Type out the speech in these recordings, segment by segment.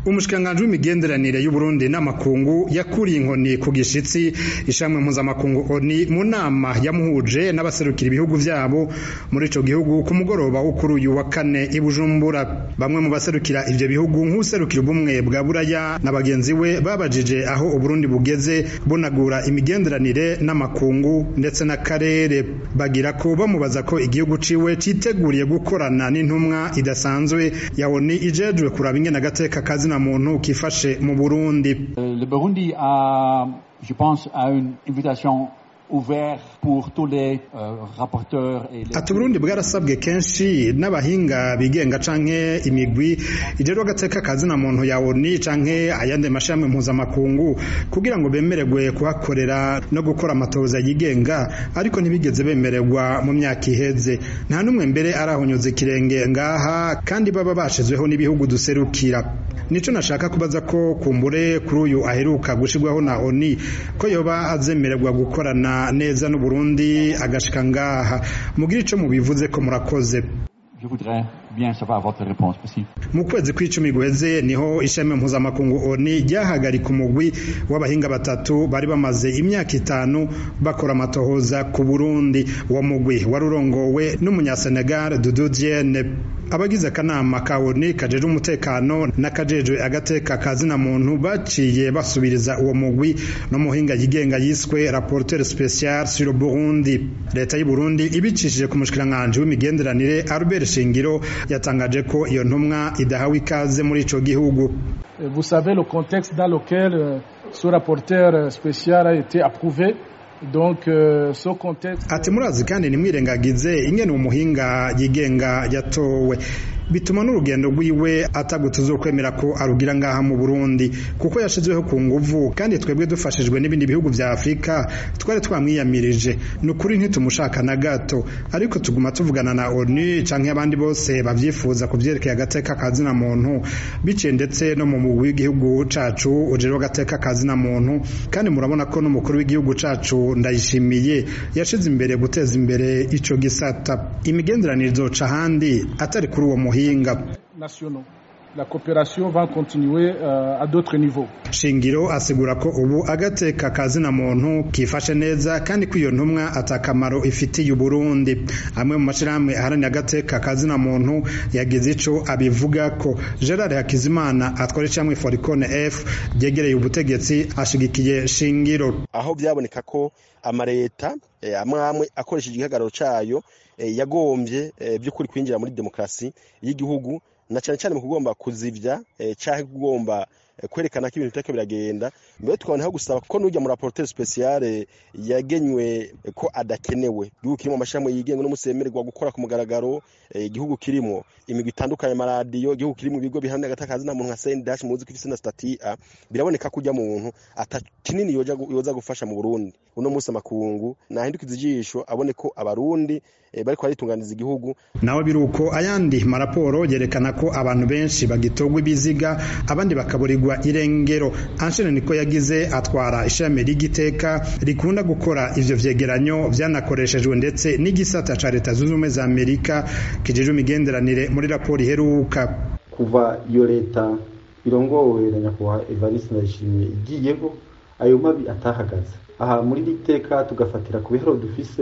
umushikiranganji w'imigenderanire y'uburundi n'amakungu yakuriye inkoni ku gishitsi ishamwe mpuzamakungu oni mu nama yamuhuje n'abaserukira ibihugu vyabo muri ico gihugu ku mugoroba wo kuri uyu wa kane i bujumbura bamwe mu baserukira ivyo bihugu nk'userukira ubumwe bwa buraya na bagenzi we babajije aho uburundi bugeze bunagura imigenderanire n'amakungu ndetse n'akarere bagira ko bamubaza ko igihugu ciwe citeguriye gukorana n'intumwa idasanzwe ya oni ijejwe kuraba ingene agateka kazina muntu kifashe mu Burundi. Le Burundi a, je pense, a une invitation ouvert pour tous les euh, rapporteurs et les... ati uburundi bwarasabwe kenshi n'abahinga bigenga canke imigwi ijejwe agateka kazina muntu ya oni canke ayandi mashami mpuzamakungu kugira ngo bemererwe kuhakorera no gukora amatohoza yigenga ariko ntibigeze bemererwa mu myaka iheze nta n'umwe mbere arahonyuza ikirenge ngaha kandi baba bashizweho n'ibihugu duserukira nico nashaka kubaza ko kumbure kuri uyu aheruka gushirwaho na oni ko yoba azemererwa gukorana neza n'uburundi agashika ngaha mugira ico mubivuze ko murakoze Je voudrais bien savoir votre réponse aussi. mu kwezi kw'icumi guheze niho ishami mpuzamakungu oni ryahagarika umugwi w'abahinga batatu bari bamaze imyaka itanu bakora amatohoza ku burundi uwo mugwi wari urongowe n'umunyasenegal dudu diene abagize akanama ka oni kajejwe umutekano n'akajejwe agateka kazina muntu baciye basubiriza uwo mugwi n'umuhinga yigenga yiswe rapporteur spécial sur Burundi leta y'u Burundi ibicishije ku mushikiranganje w'imigenderanire Albert Shingiro yatangaje ko iyo ntumwa idahawe ikaze muri ico gihugu Vous savez le contexte dans lequel euh, ce rapporteur spécial a été approuvé donc euh, ce contexte ati murazi kandi nimwirengagize ingene umuhinga yigenga yatowe bituma n'urugendo rwiwe ataguta uzokwemera ko arugira ngaha mu Burundi kuko yashizweho ku nguvu kandi twebwe dufashijwe n'ibindi bihugu vya Afrika twari twamwiyamirije ni ukuri ntitumushaka na gato ariko tuguma tuvugana na ONU canke abandi bose bavyifuza ku vyerekeye agateka kazina muntu biciye ndetse no mu mugwi w'igihugu cacu ujejwe agateka kazina muntu kandi murabona ko n'umukuru w'igihugu cacu ndayishimiye yashize imbere guteza imbere ico gisata imigenderanire izoca ahandi atari kuri uwo muhinga nationaux. La coopération va continuer euh, à d'autres niveaux. shingiro asigura ko ubu agateka kazina muntu kifashe neza kandi ko iyo ntumwa atakamaro ifitiye uburundi amwe mu mashirahamwe aharanira agateka kazina muntu yagize ico abivuga ko gerard hakizimana atwara icamwe foricone f ryegereye ubutegetsi ashigikiye shingiro aho byaboneka ko amareta eh, amwe amwe akoresheje igihagararo cayo eh, yagombye eh, by'ukuri kwinjira muri demokarasi y'igihugu na cyane cyane mu kugomba kuzivya eh, canke kugomba eh, kwerekana ko ibintu bitariko biragenda mbere tukaboneho gusaba ko n'ujya mu rapporteur spécial eh, yagenywe eh, ko adakenewe igihugu kirimo amashami yigenga n'umusemererwa gukora ku mugaragaro eh, igihugu kirimo imigwi itandukanye amaradiyo igihugu kirimo ibigo bihamya agatakazi na muntu nka CNDH muzi ko ifise na stati A biraboneka ko ujya muntu ata kinini yoja gu- yoza gufasha mu Burundi uno munsi amakungu nahindukiza ijisho abone ko abarundi eh, bariko baritunganiza igihugu nawe biruko ayandi maraporo yerekana ko abantu benshi bagitogwa ibiziga abandi bakaburirwa irengero Anshene niko yagize atwara ishami ry'igiteka rikunda gukora ivyo vyegeranyo vyanakoreshejwe ndetse n'igisata ca leta zunze ubumwe za Amerika kijejwe imigenderanire muri raporo iheruka kuva iyo leta irongowe na nyakubahwa evariste ndayishimiye igiyeho ayo mabi atahagaze aha muri iri teka tugafatira ku bihero dufise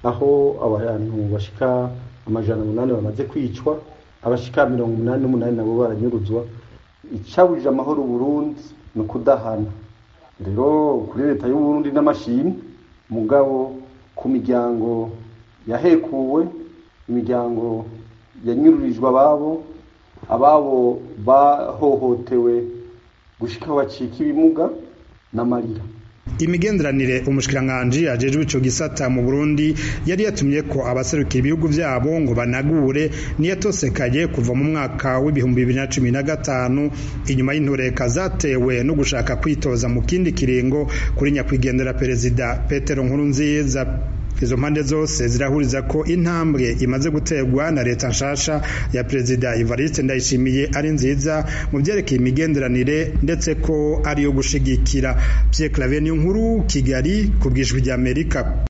aho abantu bashika amajana umunani bamaze kwicwa abashika mirongo umunani n'umunani nabo baranyuruzwa icabujije amahoro Burundi ni ukudahana rero kuri leta y'uburundi n'amashimwe mugabo ku miryango yahekuwe imiryango yanyururijwe ababo ababo bahohotewe gushika aho bacika ibimuga n'amarira imigenderanire umushikiranganji ajejwe ico gisata mu Burundi yari yatumye ko abaserukira ibihugu vyabo ngo banagure niyatosekaye kuva mu mwaka w'ibihumbi bibiri na cumi na gatanu inyuma y'intureka zatewe no gushaka kwitoza mu kindi kiringo kuri nyakwigendera perezida Petero Nkurunziza izo mpande zose zirahuriza ko intambwe imaze guterwa na leta nshasha ya perezida Evariste Ndayishimiye ari nziza mu byerekeye imigenderanire ndetse ko ari yo gushigikira Pierre Claver nkuru Kigali ku bwijwi ry'Amerika